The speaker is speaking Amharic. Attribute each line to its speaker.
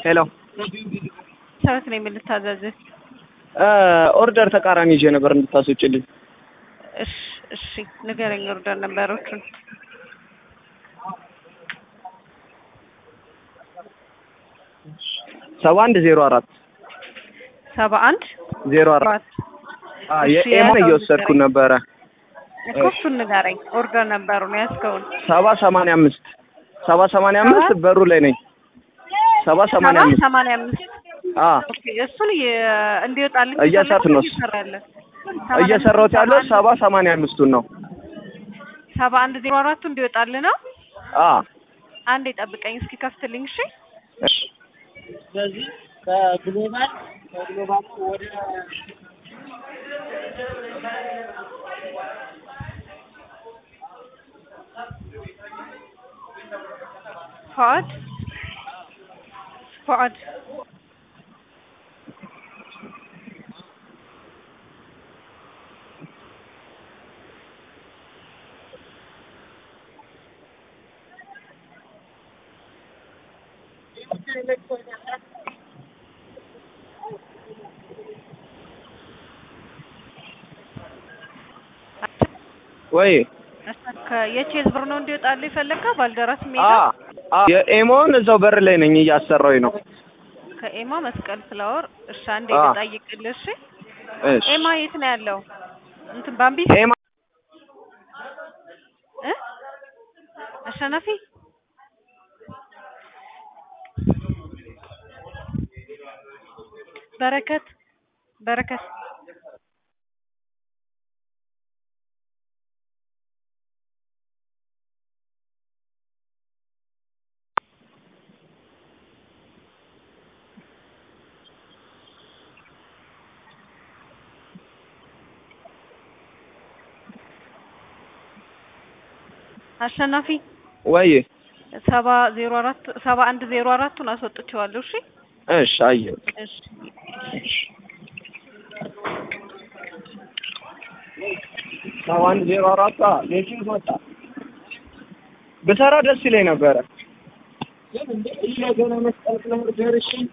Speaker 1: ሄሎ
Speaker 2: ሰበት ነው የምልታዘዝህ።
Speaker 1: ኦርደር ተቃራኒ ይዤ ነበር እንድታስወጭልኝ።
Speaker 2: እሺ እሺ፣ ንገረኝ ኦርደር ነበሮቹን።
Speaker 1: ሰባ አንድ ዜሮ አራት
Speaker 2: ሰባ አንድ
Speaker 1: ዜሮ አራት
Speaker 2: አራት
Speaker 1: የኤማን እየወሰድኩ ነበረ።
Speaker 2: እኮ እሱን ንገረኝ። ኦርደር ነበሩ ነው ያዝከውን።
Speaker 1: ሰባ ሰማንያ አምስት ሰባ ሰማንያ አምስት በሩ ላይ ነኝ። ሰባ ሰማንያ
Speaker 2: ሰባ
Speaker 1: አምስት
Speaker 2: ሰማንያ አምስት
Speaker 1: አ
Speaker 2: ኦኬ፣ እሱን የ- እንዲወጣልኝ
Speaker 1: እየሰራሁት ነው።
Speaker 2: እየሰራለህ?
Speaker 1: እየሰራሁት ያለው ሰባ ሰማንያ አምስቱን ነው።
Speaker 2: ሰባ አንድ ዜሮ አራቱ እንዲወጣልህ ነው።
Speaker 1: አ
Speaker 2: አንዴ ጠብቀኝ እስኪ ከፍትልኝ። እሺ
Speaker 1: እሺ
Speaker 3: ስለዚህ ከግሎባል ከግሎባል ወደ
Speaker 2: ፉአድ ፉአድ
Speaker 1: ወይ
Speaker 2: የቼዝ ብር ነው እንዲወጣልህ የፈለግከው? ባልደራስ
Speaker 1: አ
Speaker 2: ሜዳ
Speaker 1: አ የኤሞን እዛው በር ላይ ነኝ እያሰራሁኝ ነው።
Speaker 2: ከኤማ መስቀል ፍላወር። እሺ አንዴ
Speaker 1: አ
Speaker 2: ልጠይቅልህ። እሺ
Speaker 1: እሺ
Speaker 2: ኤማ የት ነው ያለው? እንትን ባምቢስ
Speaker 1: ኤማ
Speaker 2: እ አሸናፊ በረከት በረከት አሸናፊ
Speaker 1: ወይ
Speaker 2: ሰባ ዜሮ አራት ሰባ አንድ ዜሮ አራቱን አስወጥቼዋለሁ። እሺ
Speaker 1: እሺ አየሁ።
Speaker 2: እሺ
Speaker 1: ሰባ አንድ ዜሮ አራት የኪንግ ወጣ ብሰራ ደስ ይለኝ ነበረ።
Speaker 3: ግን እንደ እየገና መስቀል ፍላወር ደርሼ